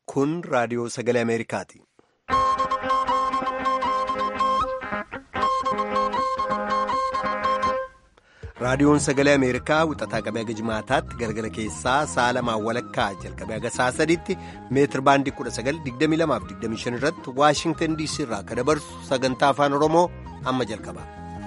Kun raadiyoo sagalee Ameerikaati. Raadiyoon sagalee Ameerikaa wixataa qabee haga jimaataatti galgala keessaa sa'a lamaan walakkaa jalqabee haga sa'a sadiitti meetir baandii 1922-25 irratti Waashingtan DC irraa akka dabarsu sagantaa afaan Oromoo amma jalqaba.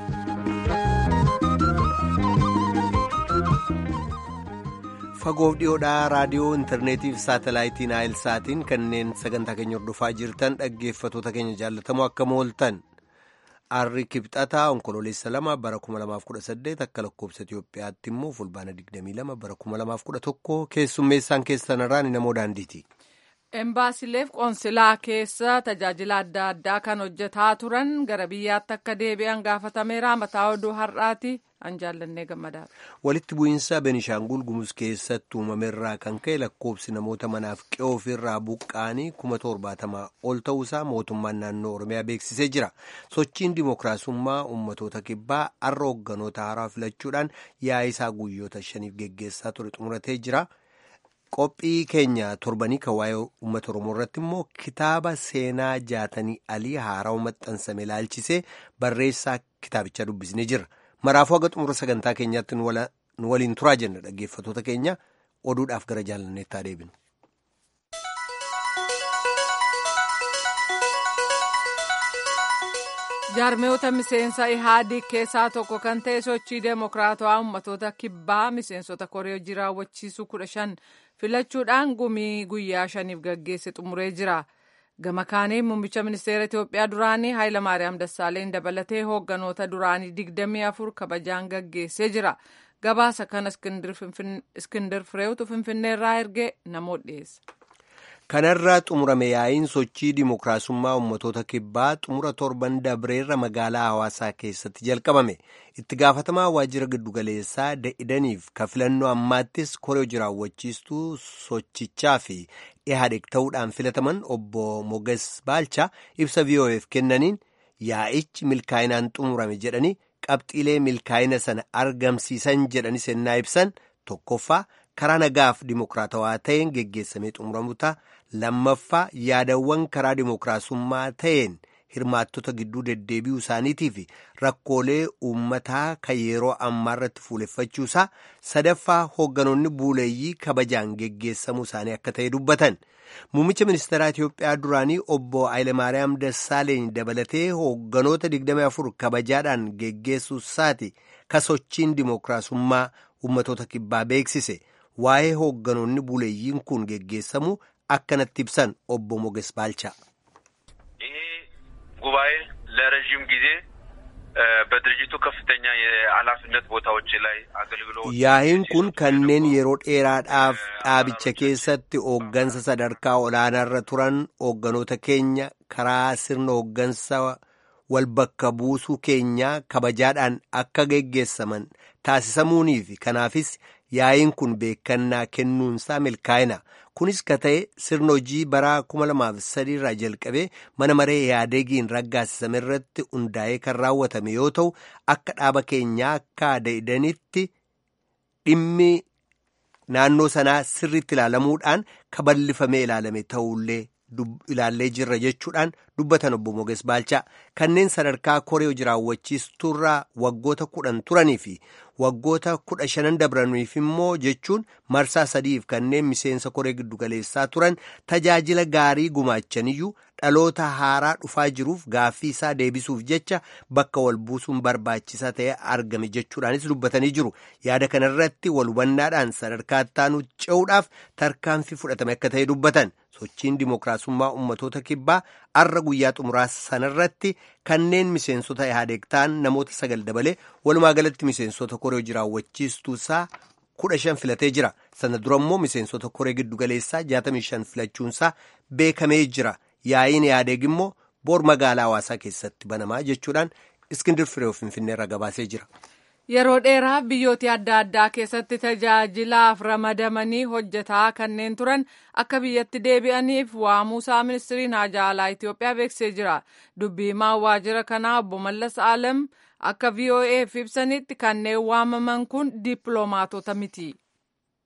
Fagoof dhiyoodhaa raadiyoo intarneetii fi saatalaayitii naayilsaatiin kanneen sagantaa keenya hordofaa jirtan dhaggeeffatoota keenya jaallatamoo akka mooltan. Arri kibxataa onkololeessa lama bara 2018 akka lakkoobsa Itoophiyaatti immoo fulbaana 22 bara 2011 keessummeessaan keessanirraan namoo daandiiti. Embaasileef qoonsilaa keessa tajaajila adda addaa kan hojjetaa turan gara biyyaatti akka deebi'an gaafatameera mataa oduu har'aati an jaallannee gammadaadha. Walitti bu'iinsa Benishaangul Gumuz keessatti uumameerraa kan ka'e lakkoobsi namoota manaaf qe'oo ofirraa buqqaanii kuma torbaatamaa ol ta'uusaa mootummaan naannoo Oromiyaa beeksisee jira. Sochiin dimookiraasummaa uummatoota kibbaa har'a hoogganoota haaraa filachuudhaan yaa'ii isaa guyyoota shaniif geggeessaa ture xumuratee jira. Qophii keenya torbanii kan waa'ee uummata Oromoo irratti immoo kitaaba seenaa jaatanii alii haaraa maxxansame ilaalchisee barreessaa kitaabichaa dubbisnee jirra. Maraafuu haga xumura sagantaa keenyaatti nu waliin turaa jenna dhaggeeffatoota keenya oduudhaaf gara jaalanneetti adeeminu. jaarmeewota miseensa ihaadiig keessaa tokko kan ta'e sochii deemokiraatawaa ummatoota kibbaa miseensota koree hojii raawwachiisuu kudha shan filachuudhaan gumii guyyaa shaniif gaggeesse xumuree jira gama kaaniin muummicha ministeera itiyoophiyaa duraanii haayilamaariyaam dassaaleen dabalatee hoogganoota duraanii digdamii afur kabajaan gaggeessee jira gabaasa kana iskindir fireewtu finfinneerraa ergee namoota dhiyeessa. kanarraa xumurame yaa'iin sochii dimookiraasummaa ummatoota kibbaa xumura torban dabreerra magaalaa hawaasaa keessatti jalqabame itti gaafatamaa waajjira giddugaleessaa da'idaniif ka filannoo ammaattis koree hojii raawwachiistuu sochichaa fi ihaadeeg ta'uudhaan filataman obbo moges baalchaa ibsa vo'eef kennaniin yaa'ichi milkaa'inaan xumurame jedhanii qabxiilee milkaa'ina sana argamsiisan jedhanii sennaa ibsan tokkoffaa karaa nagaaf dimookiraatawaa ta'een geggeessamee xumuramuta lammaffaa yaadawwan karaa dimookiraasummaa ta'een hirmaattota gidduu deddeebi'uu isaaniitii fi rakkoolee uummataa kan yeroo ammaa irratti fuuleffachuusaa sadaffaa hoogganoonni buuleeyyii kabajaan geggeessamuu isaanii akka ta'e dubbatan muummicha ministeeraa Itiyoophiyaa duraanii obbo Hayilemaariyaam Dassaaleeny dabalatee hoogganoota 24 kabajaadhaan geggeessuusaati ka sochiin dimookiraasummaa uummatoota kibbaa beeksise. waa'ee hoogganoonni buleeyyiin kun geggeessamu akkanatti ibsan obbo Moges Baalcha. ይሄ ጉባኤ ለረዥም ጊዜ በድርጅቱ ከፍተኛ የኃላፊነት ቦታዎች ላይ አገልግሎት yaa'iin kun kanneen yeroo dheeraadhaaf dhaabicha keessatti hooggansa sadarkaa olaanaarra turan hoogganoota keenya karaa sirna hooggansa wal bakka buusuu keenyaa kabajaadhaan akka geggeessaman taasisamuunii fi kanaafis yaa'iin kun beekannaa kennuunsaa milkaa'ina kunis ka ta'e sirna hojii bara 2003 irraa jalqabee mana maree yaadeegiin raggaasisame irratti hundaa'ee kan raawwatame yoo ta'u akka dhaaba keenyaa akka da'idanitti dhimmi naannoo sanaa sirriitti ilaalamuudhaan kaballifamee ilaalame ta'ullee ilaallee jirra jechuudhaan dubbatan obbo Moges Baalchaa kanneen sadarkaa koree hojii raawwachiisturraa waggoota kudhan turanii fi waggoota kudha shanan dabraniif immoo jechuun marsaa sadiif kanneen miseensa koree giddugaleessaa turan tajaajila gaarii gumaachaniyyuu dhaloota haaraa dhufaa jiruuf gaaffii isaa deebisuuf jecha bakka wal buusuun barbaachisaa ta'e argame jechuudhaanis dubbatanii jiru yaada kanarratti wal hubannaadhaan sadarkaa ittaanu ce'uudhaaf tarkaanfii fudhatame akka ta'e dubbatan sochiin dimookiraasummaa ummatoota kibbaa arra guyyaa xumuraa sanarratti kanneen miseensota ihaadeeg ta'an namoota sagal dabalee walumaa galatti miseensota koree hojii raawwachiistuusaa kudha shan filatee jira sana dura immoo miseensota koree giddugaleessaa jaatamii shan filachuunsaa beekamee jira yaa'iin ihaadeeg immoo boor magaalaa hawaasaa keessatti banamaa jechuudhaan iskindir firee finfinneerra gabaasee jira. Yeroo dheeraaf biyyoota adda addaa keessatti tajaajilaaf ramadamanii hojjetaa kanneen turan akka biyyatti deebi'aniif waamuusaa ministiriin haajaa alaa Itoophiyaa beeksisee jira. Dubbii himaa waajjira kanaa obbo Mallas Alam akka VOA'f ibsanitti kanneen waamaman kun dippiloomaatota miti.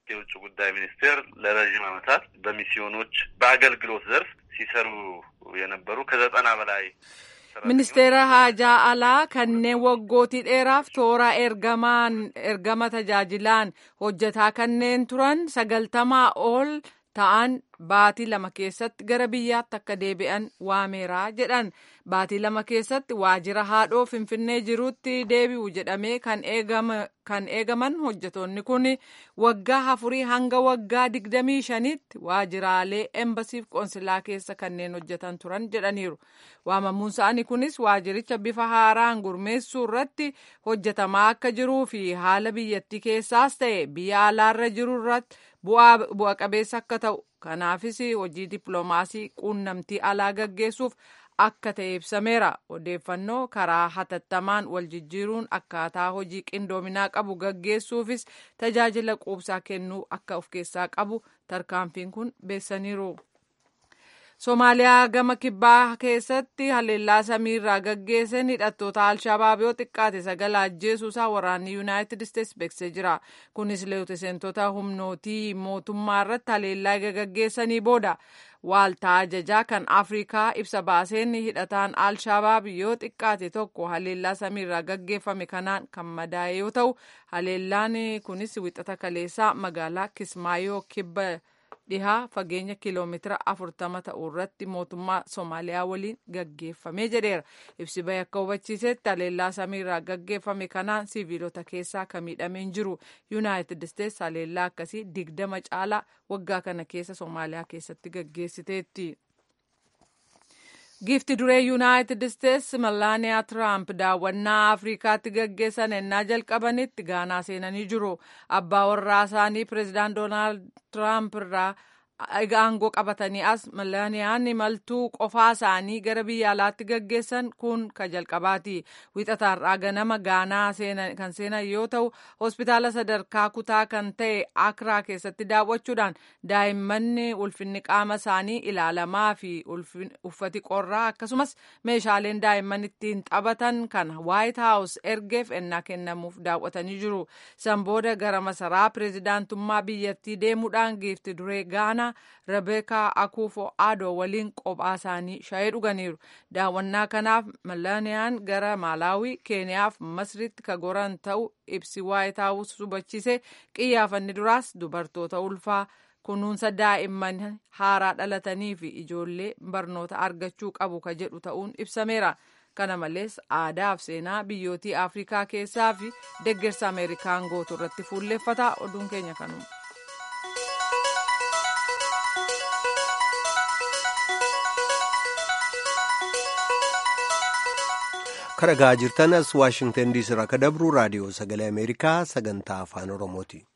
የውጭ ጉዳይ ሚኒስቴር ለረዥም ዓመታት በሚስዮኖች በአገልግሎት ዘርፍ ሲሰሩ የነበሩ ከዘጠና በላይ ministeera haajaa alaa kanneen waggootii dheeraaf toora ergamaan ergama tajaajilaan hojjetaa kanneen turan sagaltamaa ol ta'an baatii lama keessatti gara biyyaatti akka deebi'an waameeraa jedhan baatii lama keessatti waajjira haadhoo finfinnee jirutti deebi'u jedhamee kan eegaman hojjetoonni kun waggaa afurii hanga waggaa digdamii shanitti waajjiraalee embasiif qoonsilaa keessa kanneen hojjetan turan jedhaniiru waamamuun isaanii kunis waajjiricha bifa haaraan gurmeessuu irratti hojjetamaa akka jiruu fi haala biyyattii keessaas ta'e biyya alaarra jiru irratti bu'a qabeessa akka ta'u kanaafis hojii dippiloomaasii quunnamtii alaa gaggeessuuf akka ta'e ibsameera odeeffannoo karaa hatattamaan wal jijjiiruun akkaataa hojii qindoominaa qabu gaggeessuufis tajaajila quubsaa kennuu akka of keessaa qabu tarkaanfiin kun beessaniiru. Somaaliyaa gama kibbaa keessatti haleellaa samiirraa gaggeessan hidhattoota Alshabaab yoo xiqqaate sagala ajjeesuusaa waraanni Yuunaayitid Isteets beeksisee jira. Kunis leetiseentota humnootii mootummaa irratti haleellaa gaggeessanii booda waaltaa ajajaa kan Afrikaa ibsa baaseen hidhataan Alshabaab yoo xiqqaate tokko haleellaa samiirraa gaggeeffame kanaan kan madaa'e yoo ta'u haleellaan kunis wixata kaleessaa magaalaa Kismaayoo kibba dhihaa fageenya kiiloomeetira afurtama ta'u irratti mootummaa Somaaliyaa waliin gaggeeffamee jedheera. Ibsi bahe akka hubachiisetti haleellaa samiirraa gaggeeffame kanaan siviilota keessaa kan miidhameen jiru. Yuunaayitid Isteets haleellaa akkasii digdama caalaa waggaa kana keessa Somaaliyaa keessatti gaggeessiteetti. Giifti duree Yuunaayitid Isteets Malaaniyaa Tiraamp daawwannaa Afrikaatti gaggeessan ennaa jalqabanitti Gaanaa seenanii jiru. Abbaa warraa isaanii pireezidaant Doonaald Tiraamp irraa aangoo qabatanii as Malaaniyaan imaltuu qofaa isaanii gara biyya alaatti gaggeessan kun ka jalqabaati. Wixataarraa ganama Gaanaa kan seenan yoo ta'u, hospitaala sadarkaa kutaa kan ta'e Akraa keessatti daawwachuudhaan daa'immanni ulfinni qaama isaanii ilaalamaa fi uffati qorraa akkasumas meeshaaleen daa'imman ittiin taphatan kan Waayit Haawus ergeef ennaa kennamuuf daawwatanii jiru. San booda gara masaraa pireezidaantummaa biyyattii deemuudhaan giifti duree Gaanaa Rabeekaa Akuufo Aadoo waliin qophaa isaanii shaayii dhuganiiru. Daawwannaa kanaaf Malaaniyaan gara Maalaawii, Keeniyaaf Masritti ka goran ta'u ibsi Waayit Haawus hubachiise qiyyaafanni duraas dubartoota ulfaa kunuunsa daa'imman haaraa dhalatanii fi ijoollee barnoota argachuu qabu ka jedhu ta'uun ibsameera. Kana malees aadaa fi seenaa biyyootii Afrikaa keessaa fi deeggarsa Ameerikaan gootu irratti fuulleeffata. Oduun keenya kanuma. Karagaa jirtan as Waashingtan diisii irraa akka dabru raadiyoo sagalee Ameerikaa sagantaa afaan Oromooti.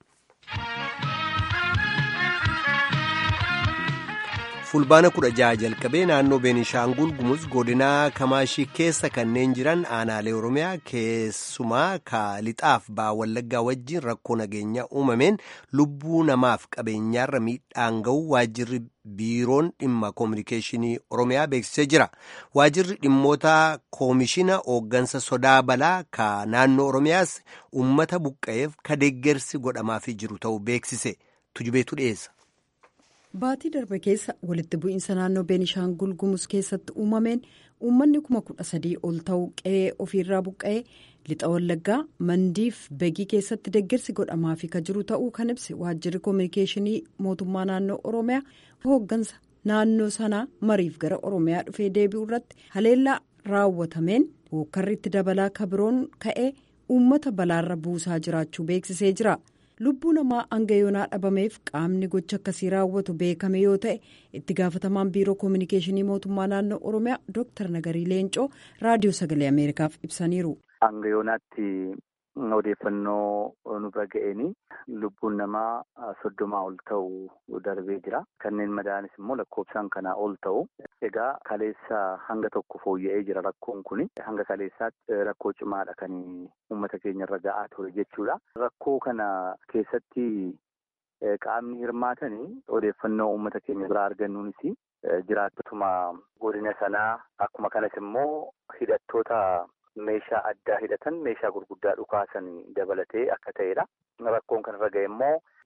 fulbaana kudha jaha jalqabee naannoo beenishaangul gumuz godinaa kamaashii keessa kanneen jiran aanaalee oromiyaa keessumaa kaalixaaf ba'aa wallaggaa wajjin rakkoo nageenyaa uumameen lubbuu namaaf qabeenyaarra miidhaan ga'u waajjirri biiroon dhimma koominikeeshinii oromiyaa beeksisee jira waajjirri dhimmoota koomishina hooggansa sodaa balaa ka naannoo oromiyaas ummata buqqa'eef ka deeggarsi godhamaafii jiru ta'uu beeksise tujubeetu dhiyeessa. Baatii darbe keessa walitti bu'iinsa naannoo Beenishaangul Gumuz keessatti uumameen uummanni kuma kudha sadii ol ta'u qe'ee ofiirraa buqqa'ee lixa wallaggaa mandiif begii keessatti deeggarsi godhamaafi ka jiru ta'uu kan ibse waajjirri koominikeeshinii mootummaa naannoo Oromiyaa hooggansa naannoo sanaa mariif gara Oromiyaa dhufee deebi'u irratti haleellaa raawwatameen hookkarri itti dabalaa kabiroon ka'ee uummata balaarra buusaa jiraachuu beeksisee jira. lubbuu namaa hanga yoonaa dhabameef qaamni gocha akkasii raawwatu beekame yoo ta'e itti gaafatamaan biiroo koominikeeshinii mootummaa naannoo oromiyaa dooktar nagarii leencoo raadiyoo sagalee ameerikaaf ibsaniiru. hanga yoonaatti odeeffannoo nu bira ga'eenii lubbuun namaa soddomaa ol ta'u darbee jira kanneen madaanis immoo lakkoofsaan kanaa ol ta'u egaa kaleessa hanga tokko fooyya'ee jira rakkoon kun hanga kaleessaatti rakkoo cimaadha kan uummata keenya irra ga'aa ture jechuudha rakkoo kana keessatti qaamni hirmaatanii odeeffannoo uummata keenya biraa argannuunis jiraattotuma godina sanaa akkuma kanas immoo hidhattoota meeshaa addaa hidhatan meeshaa gurguddaa dhukaasan dabalatee akka ta'edha. Rakkoon kanarra ga'e immoo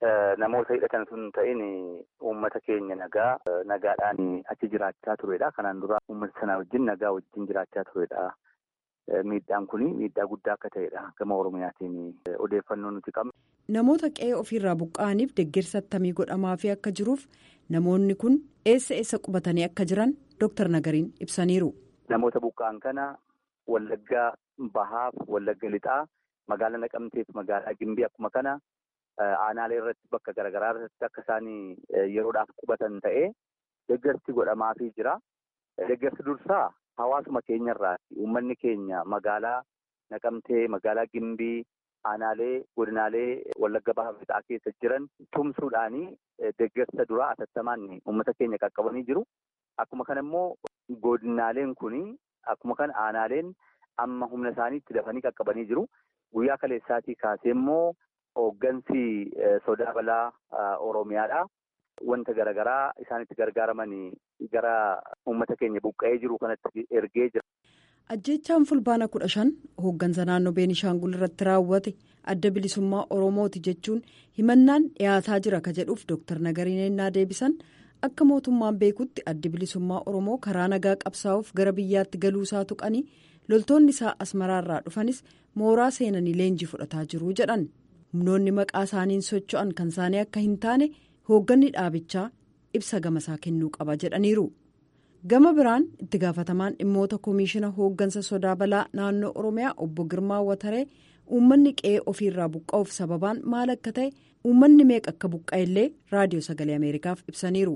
namoota hidhatan sun ta'in uummata keenya nagaa nagaadhaan achi jiraachaa turedha. Kanaan dura uummata sana wajjin nagaa wajjin jiraachaa turedha. Miidhaan kun miidhaa guddaa akka ta'edha gama Oromiyaatiin odeeffannoo nuti qabna. Namoota qe'ee ofiirraa buqqa'aniif deeggarsa attamii godhamaafii akka jiruuf namoonni kun eessa eessa qubatanii akka jiran Dooktar Nagariin ibsaniiru. Namoota buqqa'an kana Wallaggaa Bahaaf Wallagga Lixaa magaalaa Naqamteef magaalaa Gimbii akkuma kana aanaalee irratti bakka garaagaraa irratti akka isaan yeroodhaaf qubatan ta'ee deeggarsi godhamaafii jira. Deeggarsi dursaa hawaasuma keenyarraati. Uummanni keenya magaalaa Naqamtee magaalaa Gimbii aanaalee godinaalee Wallagga Bahaa Lixaa keessa jiran tumsuudhaanii deeggarsa duraa atattamaan uummata keenya qaqqabanii jiru. Akkuma kana immoo godinaaleen kuni akkuma kana aanaaleen amma humna isaaniitti dafanii qaqqabanii jiru. Guyyaa kaleessaatii kaasee immoo hooggansi sodaa balaa Oromiyaadha. Wanta garaagaraa isaanitti gargaaraman gara uummata keenya buqqa'ee jiru kanatti ergee jira. Ajjechaan fulbaana kudha shan hooggansa naannoo Beenishaangul irratti raawwate adda bilisummaa Oromooti jechuun himannaan dhiyaataa jira ka jedhuuf Dooktar Nagariin ennaa deebisan akka mootummaan beekutti addi bilisummaa Oromoo karaa nagaa qabsaa'uuf gara biyyaatti galuusaa tuqanii loltoonni isaa asmaraarraa dhufanis mooraa seenanii leenjii fudhataa jiru jedhan humnoonni maqaa isaaniin socho'an kan isaanii akka hin taane hoogganni dhaabichaa ibsa gamasaa kennuu qaba jedhaniiru. gama biraan itti gaafatamaan dhimmoota koomishina hooggansa sodaa balaa naannoo oromiyaa obbo girmaa wataree uummanni qe'ee ofiirraa buqqa'uuf sababaan maal akka ta'e uummanni meeqa akka buqqa'ellee raadiyoo sagalee ameerikaaf ibsaniiru.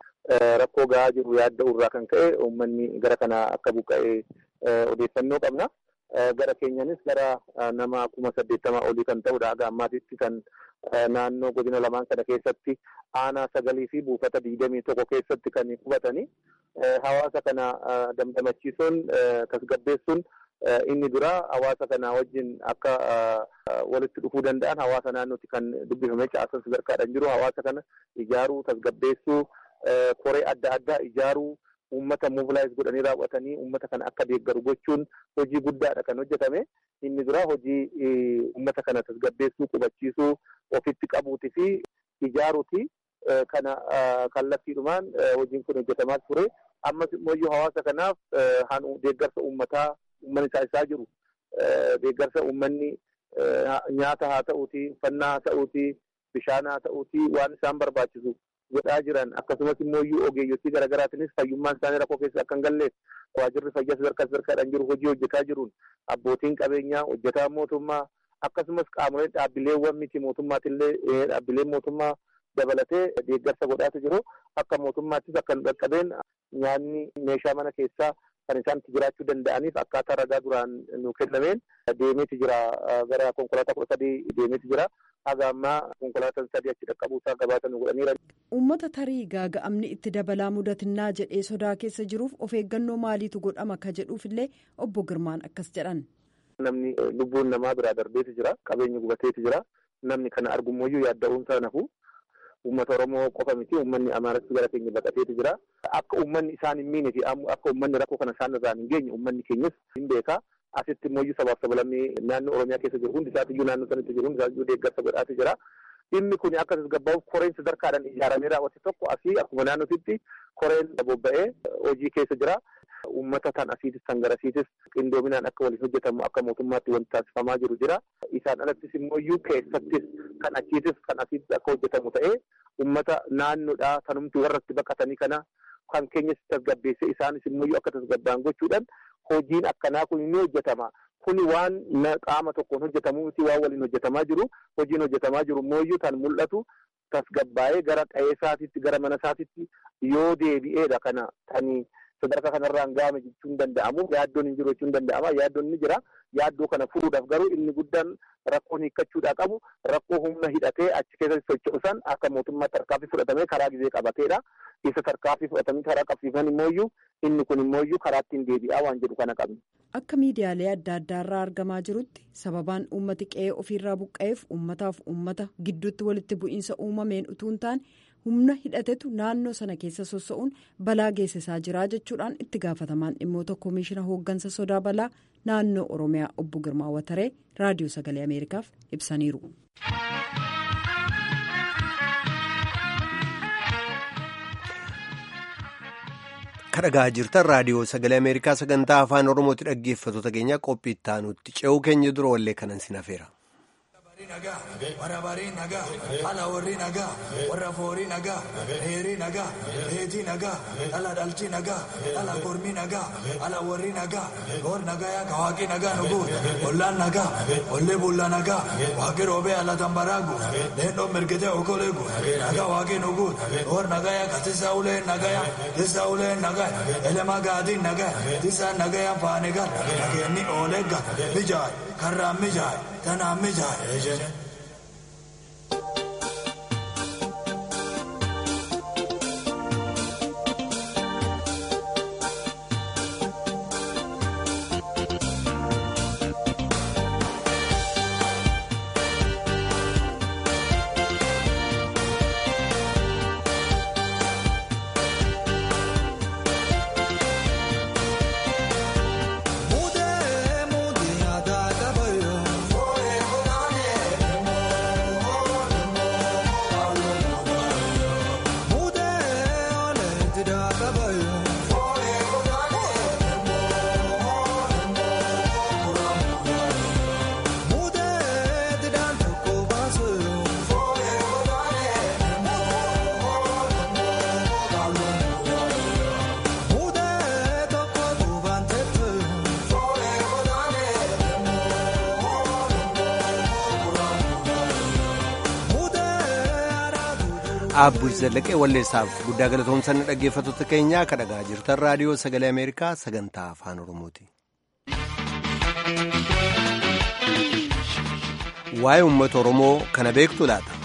rakkoo gahaa jiru yaadda'u irraa kan ka'e uummanni gara kanaa akka buqqa'e odeeffannoo qabna. gara keenyanis gara nama kuma saddeettamaa olii kan ta'udha haga ammaatitti kan naannoo godina lamaan kana keessatti aanaa sagalii fi buufata digdamii tokko keessatti kan qubatanii hawaasa kana damdamachiisuun tasgabbeessuun inni dura hawaasa kana wajjin akka walitti dhufuu danda'an hawaasa naannootti kan dubbifame caasaa sadarkaadhaan jiru hawaasa kana ijaaruu tasgabbeessuu koree adda addaa ijaaruu uummata mobilaayiz godhanii raawwatanii uummata kana akka deeggaru gochuun hojii guddaadha kan hojjetame inni dura hojii uummata kana tasgabbeessuu qubachiisuu ofitti qabuuti fi ijaaruuti kana kallattiidhumaan hojiin kun hojjetamaa ture ammas immoo hawaasa kanaaf deeggarsa uummataa uummanni isaa isaa jiru deeggarsa uummanni nyaata haa ta'uuti uffannaa haa ta'uuti bishaan haa ta'uuti waan isaan barbaachisu godhaa jiran akkasumas immoo ogeeyyotii garaagaraatiinis fayyummaan isaanii rakkoo keessa akka hin galleef waajirri fayyaa sadarkaa sadarkaadhaan jiru hojii hojjetaa jiruun abbootiin qabeenyaa hojjetaa mootummaa akkasumas qaamoleen dhaabbileewwan miti mootummaatillee dhaabbileen mootummaa dabalatee deeggarsa godhaatu jiru akka mootummaattis akka hin dhaqqabeen nyaanni meeshaa mana keessaa kan isaan itti jiraachuu danda'aniif akkaataa ragaa duraan nu kennameen deemeeti jira gara konkolaataa kudha sadii deemeeti jira. haga ammaa konkolaataan sadii achi dhaqqabuusaa gabaasa nu godhaniira. Uummata tarii gaaga'amni itti dabalaa mudatinnaa jedhee sodaa keessa jiruuf of eeggannoo maaliitu godhama ka jedhuufillee obbo Girmaan akkas jedhan. Namni lubbuun namaa biraa darbeeti jira qabeenyi gubateeti jira namni kana argummoyyuu yaadda'uunsaa nafu uummata Oromoo qofa miti uummanni Amaaratti gara keenya baqateeti jira akka uummanni isaan hin miine fi akka uummanni rakkoo kana isaan irraan hin geenye uummanni keenyas hin beeka. asitti immoo sabaaf sablammii naannoo oromiyaa keessa jiru hundi isaatiyyuu naannoo sanatti jiru hundi isaatiyyuu deeggarsa godhaati jira. Dhimmi kun akka tasgabbaa'uuf koreen sadarkaadhaan ijaaramee raawwate tokko asii akkuma naannootitti koreen bobba'ee hojii keessa jira. Uummata tan asiitis tan garasiitis qindoominaan akka waliin hojjetamu akka mootummaatti wanti taasifamaa jiru jira. Isaan alattis immoo keessattis kan achiitis kan asiitis akka hojjetamu ta'ee uummata naannoodhaa tanumti warratti baqatanii kana kan keenyas tasgabbeessee isaanis immoo akka tasgabba'an gochuudhaan hojiin akkanaa kun ni hojjetama. Kuni waan qaama tokkoon hojjetamu miti waan waliin hojjetamaa jiru. Hojiin hojjetamaa jiru immoo kan mul'atu tasgabbaa'ee gara qe'ee isaatiitti gara mana isaatiitti yoo deebi'eedha kana tanii sadarkaa kanarraan ga'ame jechuun danda'amu yaaddoon hin jiru jechuun danda'ama yaaddoon ni jira yaaddoo kana furuudhaaf garuu inni guddaan rakkoon hiikkachuudhaa qabu rakkoo humna hidhatee achi keessatti socho'u san akka mootummaatti tarkaanfii fudhatamee karaa gizee qabateedha isa tarkaanfii fudhatamee karaa qabsiifan immooyyuu inni kun immooyyuu karaa ittiin deebi'aa waan jedhu kana qabna. Akka miidiyaalee adda addaarraa argamaa jirutti sababaan uummati qe'ee ofiirraa buqqa'eef uummataaf uummata gidduutti walitti bu'iinsa uumameen utuu hin taane humna hidhatetu naannoo sana keessa sossa'uun balaa geessisaa jira jechuudhaan itti gaafatamaan dhimmoota koomishina hooggansa sodaa balaa naannoo oromiyaa obbo Girmaa Wataree raadiyoo sagalee ameerikaaf ibsaniiru. kadhagaa jirtan raadiyoo sagalee ameerikaa sagantaa afaan oromooti dhaggeeffattoota keenya qophii itti aanutti ce'uu keenya dura wallee kanan sin hafeera. warra barii nagaa ala warri nagaa warra foorii nagaa heerii nagaa reetii nagaa ala dhalchi nagaa ala kormii nagaa ala warri nagaa goor nagaa yaa kawaaqii nagaa nuguun ollaan nagaa ollee bulla nagaa waaqii roobee ala tambaraagu leendoo mirgitee okoleegu nagaa waaqii nuguun goor nagaa yaa katisa uleen nagaa yaa tisa uleen nagaa elema gaadiin nagaa tisa nagaa yaa faanigan nageenni oolegga mijaay karraan mijaay tanaan mijaay ejene. Abbush Zallaqee walleessaaf guddaa galatoomsanni dhaggeeffattoota keenyaa kan dhagaa jirtan raadiyoo sagalee Ameerikaa sagantaa afaan Oromooti. Waa'ee uummata Oromoo kana beektu laata?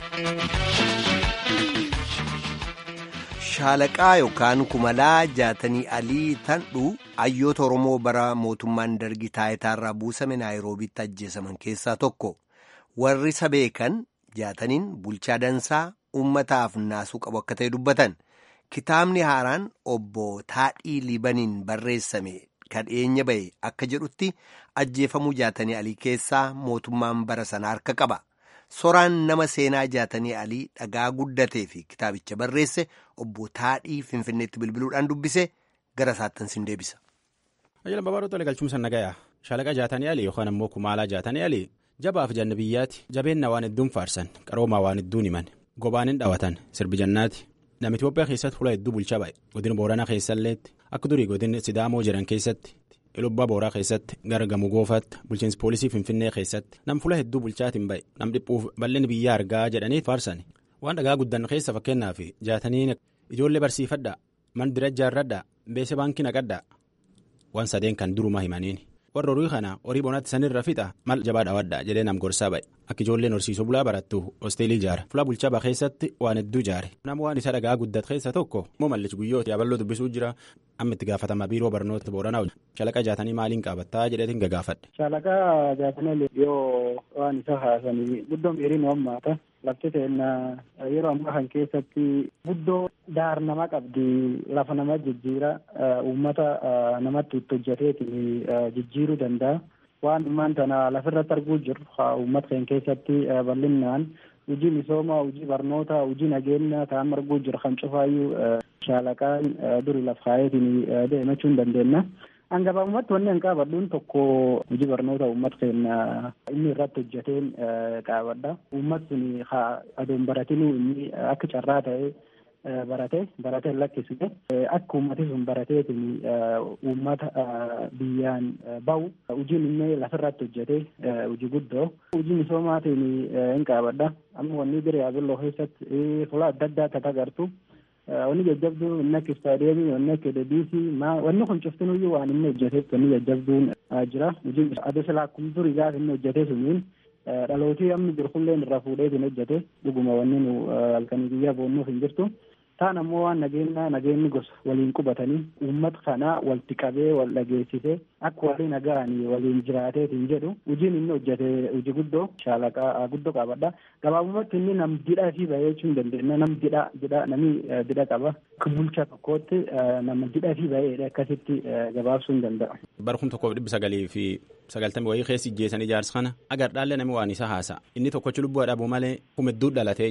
Shaalaqaa yookaan kumalaa jaatanii alii tandhu hayyoota Oromoo bara mootummaan dargii taayitaarraa buusame naayiroobiitti ajjeesaman keessaa tokko. Warri isa beekan jaataniin bulchaa dansaa uummataaf naasuu qabu akka ta'e dubbatan kitaabni haaraan obbo Taadhii Liibaniin barreessame kan dhiyeenya ba'e akka jedhutti ajjeefamuu jaatanii alii keessaa mootummaan bara sana harka qaba. Soraan nama seenaa jaatanii alii dhagaa guddatee fi kitaabicha barreesse obbo Taadhii Finfinneetti bilbiluudhaan dubbise gara isaattan sin deebisa. Ajjala Babaadoo Tolee Galchumsa Nagayaa Shaalaqa jaatanii alii yookaan ammoo kumaalaa jaatanii alii jabaaf janna biyyaati jabeenna waan hedduun faarsan qaroomaa waan hedduun himan gobaan hin dhawatan sirbi jannaati nama Itoophiyaa keessatti hula hedduu bulchaa ba'e godina booranaa keessalleetti akka durii godina sidaamoo jiran keessatti ilubbaa booraa keessatti gara gamoo goofaatti bulchiinsi poolisii finfinnee keessatti nam fula hedduu bulchaatiin ba'e nam dhiphuuf bal'inni biyyaa argaa jedhanii faarsan waan dhagaa guddan keessa fakkeenyaaf jaatanii ijoollee barsiifadhaa mandira ijaarradhaa beese baankii naqadhaa waan sadeen kan duruma himaniin. warra horii kana horii bonaatti sanirra fixa mal jabaa dhawadha jedhee nam gorsaa ba'e akka ijoolleen horsiisuu bulaa barattu hosteelii ijaara fulaa bulchaa baa keessatti waan hedduu ijaare nama waan isa dhagaa guddate keessa tokko immoo mallichi guyyooti yaaballoo dubbisuu jira amma itti gaafatama biiroo barnoota booranaa shalaqa jaatanii maaliin qaabattaa jedheetiin gagaafadhe. shalaqa jaatanii yoo waan isa haasanii guddoon dheerii nu hammaata lafti seenna yeroo ammaa kan keessatti guddoo daar nama qabdi lafa nama jijjiira uummata namatti itti hojjeteetiin jijjiiruu danda'a waan ammaan tana lafirratti arguu jiru uummata keenya keessatti bal'inaan hojii misoomaa hojii barnoota hojii nageenya ta'an arguu jiru kan cufaayyuu shaalaqaan duri laf kaayeetiin deemachuu hin dandeenya. Hangabaabumatti wanni hin qaabadhuun tokko hojii barnoota uummata keenya inni irratti hojjeteen qaabadha. Uummati sun adoon baratinuu inni akka carraa ta'e barate baratee lakkisne akka uummati sun barateetiin uummata biyyaan bahu hojiin inni lafirratti hojjete hojii guddoo hojii misoomaatiin hin qaabadha. Amma wanni bira yaabelloo keessatti fuula adda addaa akka agartu. wanni jajjabduun inni akka istaadiyeemii wanni akka deebiisii wanni kun cuftinuyyuu waan inni hojjeteef wanni jajjabduun jira hojiin adda silaa akkuma durii gaafa inni hojjete suniin dhalootii amma jiru kulleen irraa fuudheetiin hojjete dhuguma wanni nu halkanii guyyaa boonnuuf hin jirtu taan ammoo waan nageenya nageenyi gosa waliin qubatanii uummata kanaa walitti qabee wal dhageessisee akka waliin nagahanii waliin jiraateetiin jedhu hojiin inni hojjete hojii guddoo shaalaqaa guddoo qabadha gabaabumatti inni nam didhaa fi bahee jechuu hin dandeenya nam didhaa didhaa namni didha qaba akka bulchaa tokkootti nama didhaa fi baheedha akkasitti gabaabsuu hin danda'a. bara kum tokkoof dhibba sagalii fi sagaltamii wayii keessi ijjeessan ijaarsa kana agar dhaallee namni waan isa haasa inni tokkochi lubbuu dhabuu malee kum hedduu dhalatee jedha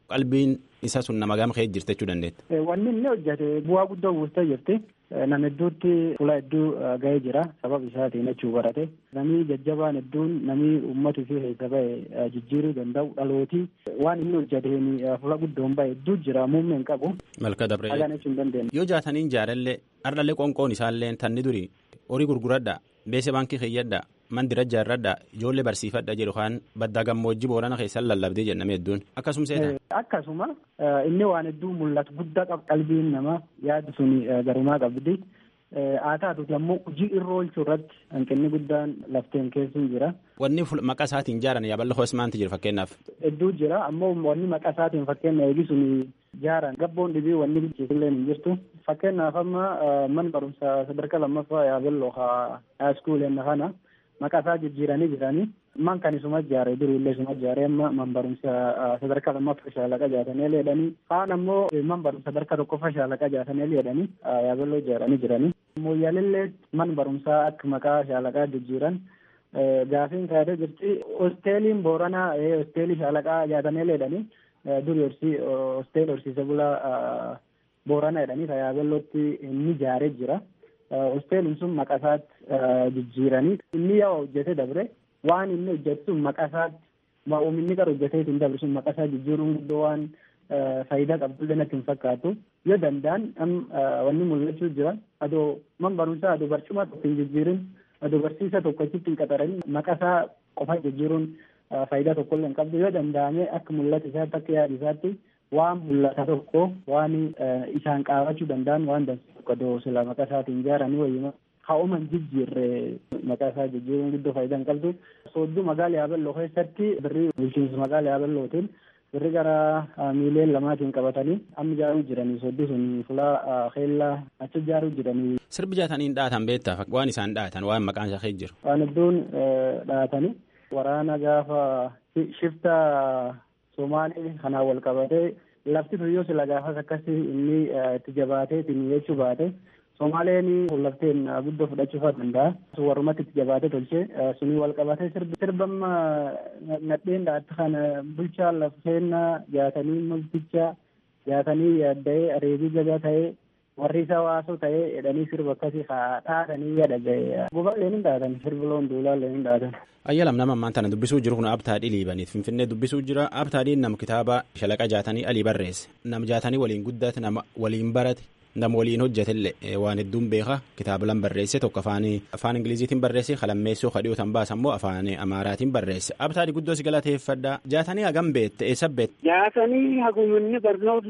qalbiin isa sun nama gama ka'ee jirti jechuu dandeetta. Wanni inni hojjete bu'aa guddoo buustee jirti. Nama hedduutti fuula hedduu ga'ee jira sababa isaatiin jechuu barate. Namni jajjabaan hedduun namni uummata fi keessa bahe jijjiiruu danda'u dhalootii waan inni hojjeteen fuula guddoon bahe hedduu jira muummee hin qabu. Malka dabree. Hagaan jechuu hin dandeenye. Yoo jaataniin jaalallee ardhallee qoonqoon isaallee tanni duri horii gurguradha beese baankii keeyyadha mandira jaarradha ijoollee barsiifadha jedhu kan baddaa gammoojjii boorana keessan lallabdee jenname hedduun akkasuma seetan. Akkasuma inni waan hedduu mul'atu guddaa qaba qalbiin namaa yaadu sun garumaa qabdi. Haa taatuuti ammoo hojii irra oolchuu irratti hanqinni guddaan lafteen keessuun jira. Wanni maqaa isaatiin jaaran yaaballa hoos maanti jira fakkeenyaaf. Hedduu jira ammoo wanni maqaa isaatiin fakkeenya eegisuun jaaran gabboon dhibii wanni bilcheessillee hin jirtu. Fakkeenyaaf amma man barumsa sadarkaa lammaffaa yaaballoo haa iskuuleen kana maqaa isaa jijjiiranii jiranii. Man kan isuma ijaare durillee isuma ijaare amma man barumsa sadarkaa lammaffaa shaalaqa jaatanii leedhanii kaan ammoo man barumsa sadarkaa tokkoffaa shaalaqa jaatanii leedhanii yaaballoo ijaaranii jiranii. Mooyyaalillee man barumsaa akka maqaa shaalaqaa jijjiiran gaafiin kaayatee jirti. Hosteeliin Booranaa hosteelii shaalaqaa jaatanii leedhanii duri horsii hosteelii horsiise bulaa Booranaa jedhanii yaaballootti inni ijaaree jira. Hosteeliin sun maqaa isaatti jijjiiranii inni yoo hojjete dabre. waan inni hojjetu sun maqaa isaatti oomishinni qara hojjetee ittiin dabre sun maqaa isaa jijjiiruun guddoo waan faayidaa qabdullee natti hin fakkaatu yoo danda'an wanni mul'achuu jira adoo man barumsaa adoo barcuma tokko hin jijjiirin adoo barsiisa tokko achitti hin qaxaranin maqaa isaa qofa jijjiiruun faayidaa tokkollee hin qabdu yoo danda'ame akka mul'ata isaatti akka yaada isaatti waan mul'ata tokko waan isaan qaabachuu danda'an waan dansa tokko adoo sila maqaa isaatiin ijaaranii wayyuma haa'uman jijjiirre maqaa isaa jijjiiruun guddoo faayidaa hin qabdu. Soodduu magaala yaaballoo keessatti birrii bulchiinsa magaala yaaballootiin birrii gara miiliyoona lamaatiin qabatanii amma ijaaruu jiranii soodduu sun fulaa keellaa achi ijaaruu jiranii. Sirbi jaataniin dhaatan beektaa waan isaan dhaatan waan maqaan isaa keessa jiru. Waan hedduun dhaatanii waraana gaafa shifta Somaalee kanaan wal qabatee lafti tuyyoo sila gaafas akkasii inni itti jabaatee ittiin jechuu baate. Somaaleen lafteen guddoo fudhachuu danda'a. Warrumatti itti jabaatee tolchee sunii wal qabatee sirbamma nadheen dhaatti kana bulchaa lafteennaa jaatanii multicha jaatanii yaadda'ee areebii jabaa ta'ee warri isa waasoo ta'ee jedhanii sirba akkasii haa dhaatanii yaada ga'e. Gubaallee ni dhaatan sirbi loon duulaallee ni dhaatan. Ayyalam nama ammaan tana dubbisuu jiru kun abtaa dhiliibaniif finfinnee dubbisuu jira abtaa dhiin nama kitaaba shalaqa jaatanii alii barreesse nama jaatanii waliin guddate nama waliin barate nama waliin hojjetellee waan hedduun beeka kitaaba lan barreesse tokko afaan afaan ingiliziitiin barreesse kalammeessoo kadhiyootan baasa immoo afaan amaaraatiin barreesse abtaadhi guddoo si galateeffadha jaatanii hagam beette eessa beette. jaatanii haguminni barnoota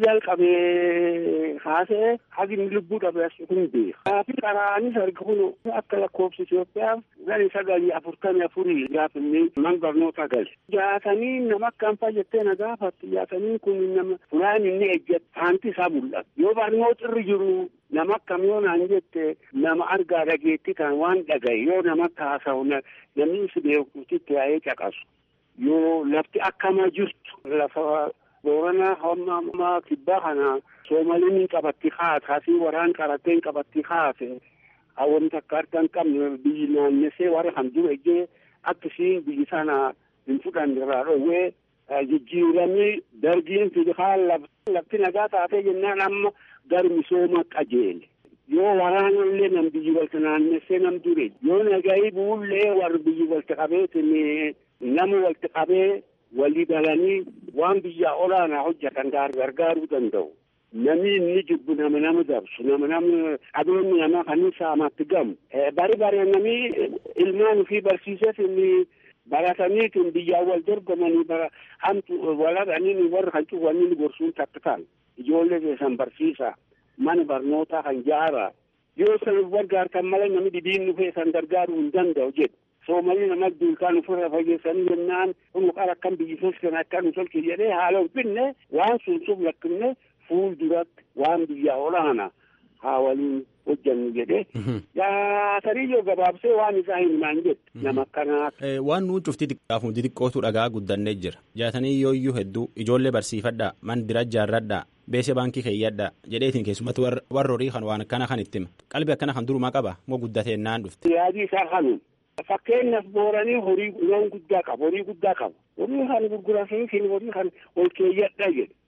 jalqabee haasa'e hagin lubbuu dhabe as kun beeka. Kaafi qaraanis arga kun akka lakkoofsa Itoophiyaaf gani sagalii afurtamii afurii gaafinni man barnoota gali. Jaatanii nama akkam fayyattee na gaafatti jaatanii kun nama fulaan inni ejjette haanti isaa mul'ata. Yoo barnoota irra jiru nama akkam yoo naan jette nama argaa dhageetti kan waan dhagaye yoo nama akka haasa'u namni si beekutti yaa'ee caqasu. Yoo lafti akkama jirtu lafa boorana hamma kibbaa kana soomaliin qabatti haate hasii waraan qaratteen qabatti haate hawwan takka harka hin qabne biyyi naannessee warra kan dura ejjee akkasiin biyyi sana hin fudhanne irraa dhoowwee jijjiiramni dargiin fidihaan lafti nagaa taatee jennaan amma gar misooma qajeele. Yoo waraanallee nam biyyi walta naannessee nam dure yoo nagayi buullee warri biyyi walta qabeetin nama walta qabee walii galanii waan biyyaa olaanaa hojjetan gargaaruu danda'u. Namni inni jibbu nama nama dabsu nama nama adoonni nama kan saamatti gamu. Bari bari namni ilmaan ofii barsiiseef inni barataniitiin biyyaan wal dorgomanii bara hamtu waladhanii warra kan cufanni gorsuun takka ta'an ijoollee keessan barsiisa mana barnootaa kan jaara yoo san gargaartan malee namni dhibiin dhufee san gargaaruu hin danda'u jedhu. Soomalii nama duukaan ofirra fageessanii jennaan kun qara akkam biyyi keessan akkan tolche jedhee haala hubinne waan sun sun lakkifne fuul duratti waan biyya olaana haa waliin hojjannu jedhee jaatanii yoo gabaabsee waan isaa himaan jedhe nama akkanaa. Waan nuun cuftii xiqqaaf hundi xiqqootu dhagaa guddannee jira jaatanii yoo iyyuu hedduu ijoollee barsiifadhaa mandira jaarradhaa beese baankii keeyyadhaa jedheetiin keessumatti warra horii kan waan akkana kan itti hima qalbii akkana kan durumaa qaba moo guddatee naan dhufte. Yaadii isaa kanuma. Fakkeenyaaf booranii horii loon guddaa qabu horii guddaa qabu horii kan gurguratanii horii kan ol keeyyadha jedhe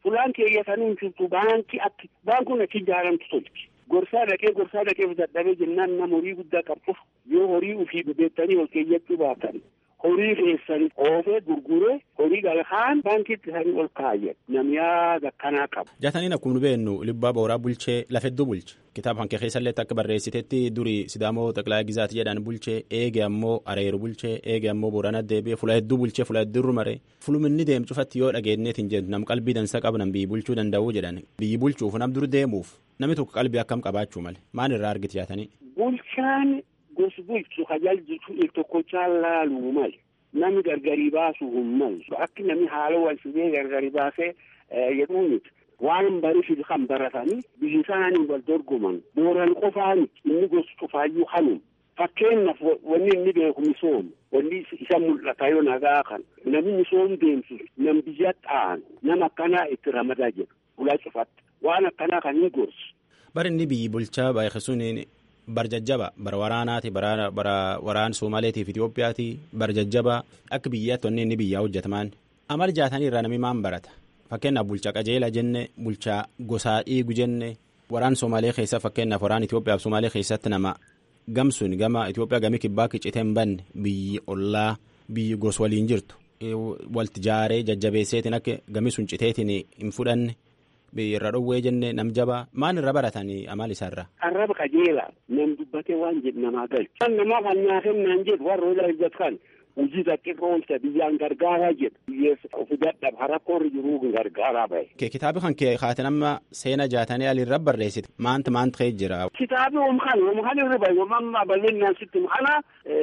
fulaan keeyyatanii hin jirtu baankii akki baankuun achi ijaaramtu tolchi. Gorsaa dhaqee gorsaa dhaqee dadhabee jennaan nama horii guddaa qabuuf yoo horii ufii beektanii ol keeyyachuu baatan horii keessanii oofee gurguree horii galkaan baankiitti isaanii ol kaayyan namni yaada akkanaa qabu. Jaataniin akkuma nu beennu libbaa booraa bulchee lafa hedduu bulche kitaaba kan keessallee akka barreessitetti durii sidaamoo xaqilaa gizaati jedhan bulchee eege ammoo areeru bulchee eege ammoo boorana deebi'ee fula hedduu bulchee fula hedduu mare fuluminni deemu cufatti yoo dhageenyeetiin jedhu nam qalbii dansa qabu nam biyyi bulchuu danda'uu jedhan biyyi bulchuuf nam dur deemuuf namni tokko qalbii akkam qabaachuu male maal irraa argiti jaatanii. Bulchaan gosa bulchu tajaajiltu tokkochaa laaluu male namni gargari baasuu hin malu akki namni haala wal fidee gargari baasee jedhuu miti. waan barifi kan baratanii biyyi isaanii wal dorgoman booran qofaani inni gosa cufaayyuu hanum fakkeenyaaf wanni inni beeku misooma wanni isa mul'ata yoo nagaa kan namni misoom deemsu nam biyya xaanu nama akkanaa itti ramadaa jedhu ulaa cufatti waan akkanaa kan hin gorsu. Bari inni biyyi bulchaa baay'isuun barjajjaba bara waraanaati bara waraan Somaaleetiif Itoophiyaati barjajjaba akka biyyaatti wanni inni biyyaa hojjetamaan amal jaatanii irraa namni maan barata. Fakkeenyaaf bulchaa qajeela jenne bulchaa gosaa dhiigu jenne waraan Somaalee keessa fakkeenyaaf waraan Itoophiyaaf Somaalee keessatti nama gamsuun gama Itoophiyaa gamii kibbaa qicitee hin banne biyyi ollaa biyyi gos waliin jirtu walti jaaree jajjabeesseetiin akka gamii sun citeetiin hin fudhanne irra dhowwee jenne nam jabaa maan irra baratanii amal isaarra. Arraba qajeelaa nam dubbatee waan jedhu namaa galchu. Kan namaa kan nyaatan naan jedhu warra hojii hojjetan hojii xiqqoo oolcha biyyaan gargaaraa jedhu biyyeessa ofi dadhab harakkoorri jiruu gargaaraa bahe. Kitaabi kan kee kaate nama seena jaatanii alirra barreessite maanta maanta kee jira. Kitaabi omkan omkan irra bahe omamma bal'inaan sitti kana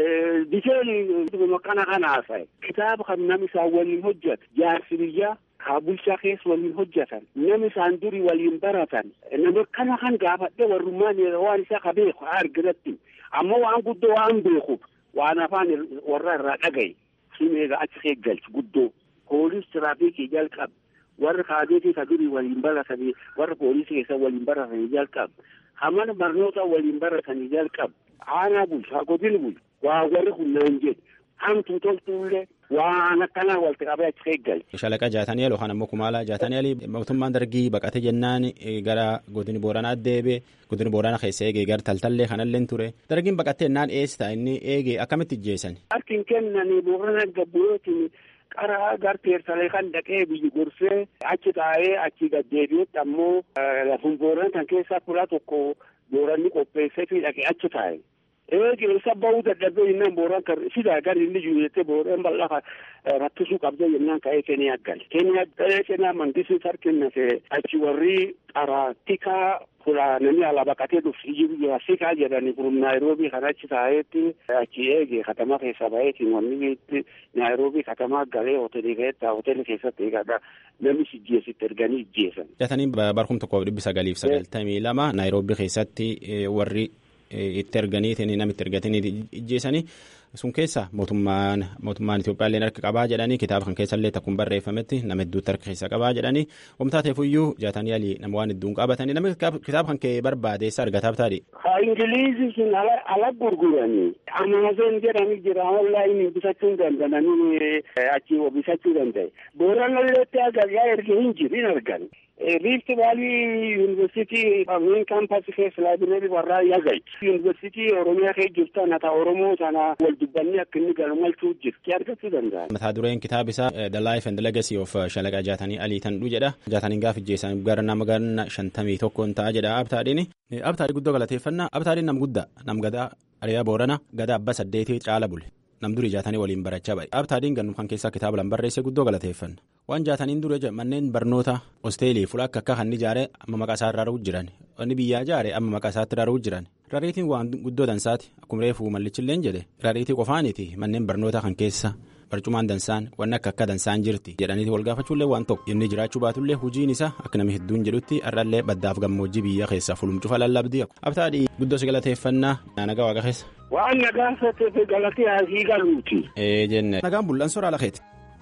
diteeli kana kana haasaye. Kitaaba kan nam isaa waliin hojjetu jaarsi biyyaa kaa bulchaa keessa waliin hojjetan nama isaan durii waliin baratan nama kana kan gaafadhe warrummaan waan isaa ka beeku argiratti ammoo waan guddoo waan beekuuf waan afaan warra irraa dhagaye sun egaa achi eeggalchi guddoo poolis tiraafikii jalqab warra kaabeetii ka durii waliin baratanii warra poolisii keessa waliin baratanii jalqab hamana barnoota waliin baratanii jalqab aanaa bulchu godina bulchu waa warri kunnaan jedhu hamtuu toltuullee waan akkanaa walitti qabee achi eeggalchi. Shalaqa jaatanii yookaan ammoo kumaalaa jaatanii alii mootummaan dargii baqate jennaan gara godini booranaa deebee godini booranaa keessa eegee gara taltallee kanallee ture dargiin baqattee jennaan eessa inni eegee akkamitti ijjeessan. Harkin kennanii boorana gabbu'ootiin qara garteersalee kan dhaqee biyyi gorsee achi taa'ee achi gaddeebi'etti ammoo lafun boorana kan keessaa fuula tokko booranni qopheessee fi dhaqee achi taa'e. eegi isa bahuu dadhabee jennaan booraan kan sidaa gar inni jiru jettee booraan bal'aa rattisuu qabdee jennaan ka'ee keniyaa gali keniyaa ta'ee keniyaa mandisii sarkinnate achi warri qaraatika fula namni ala baqatee dhufti jiru jira sikaa jedhani kurum naayiroobii kan achi taa'eetti achi eege katama keessa baheetiin wanni itti naayiroobii katama galee hoteelii keessatti hoteelii keessatti eegadha namni ijjeesitti erganii ijjeesan. Jatanii barkum tokkoof dhibbi sagaliif sagaltamii lama naayiroobii keessatti warri itti erganiitiin namitti ergatanii ijjeessanii sun keessa mootummaan mootummaan Itoophiyaa illee harka qabaa jedhanii kitaaba kan keessallee takkuun barreeffametti nama hedduutti harka keessa qabaa jedhanii wamtaateefuyyuu jaatanii alii nama waan hedduun qabatanii namni kitaaba kan kee barbaadeessa argataaf taadhi. Ha Ingiliizii sun ala gurguranii Amaazon jedhanii jira onlaayinii bitachuu danda'anii achi bitachuu danda'e. Booranalleetti agargaa erga hin jiru hin argan. Rift Valley University main campus keessa laabireerii warraa yagai. University Oromiyaa keessa jirtu ana ta'a Oromoo sana wal dubbanni akka inni galmalchuu jirti argachuu danda'a. Mataa dureen kitaaba isaa The Life and Legacy of Shalaqa Jaatanii Alii Tanduu jedha. Jaatanii gaafa ijjeessan gara nama ganna shantamii tokkoon ta'a jedha abtaadhiin. Abtaadhii guddoo galateeffannaa. Abtaadhiin nam guddaa nam gadaa Ariyaa Boorana gadaa abba saddeetii caala bule. nam durii jaatanii waliin barachaa ba'e. Abtaadhiin gannu kan keessaa kitaaba lan barreesse guddoo galateeffanna. Waan jaataniin dura manneen barnoota hosteelii fuula akka akka kan ijaare amma maqaa isaa irraa jiran. Inni biyyaa ijaare amma maqaa isaatti irraa jiran. Rariitiin waan guddoo dansaati. Akkuma reefuu mallichilleen jedhe. Rariitii qofaaniiti manneen barnoota kan keessa barcumaan dansaan wanni akka akka dansaan jirti jedhaniiti wal gaafachuullee waan tokko inni jiraachuu baatullee hojiin isaa akka namni hedduun jedhutti har'allee baddaaf gammoojjii biyya keessa fulumcufa lallabdii abtaadhii guddoo si galateeffannaa nagaa waaqa keessa. Waan nagaan sotteef galatee asii galuuti. Ee jenne. Nagaan bullaan soraa lakeeti.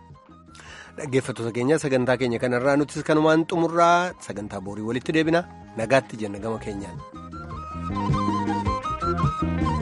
Dhaggeeffattoota keenya sagantaa keenya kanarraa nutis kanumaan xumurraa sagantaa boorii walitti deebina nagaatti jenna gama keenyaan.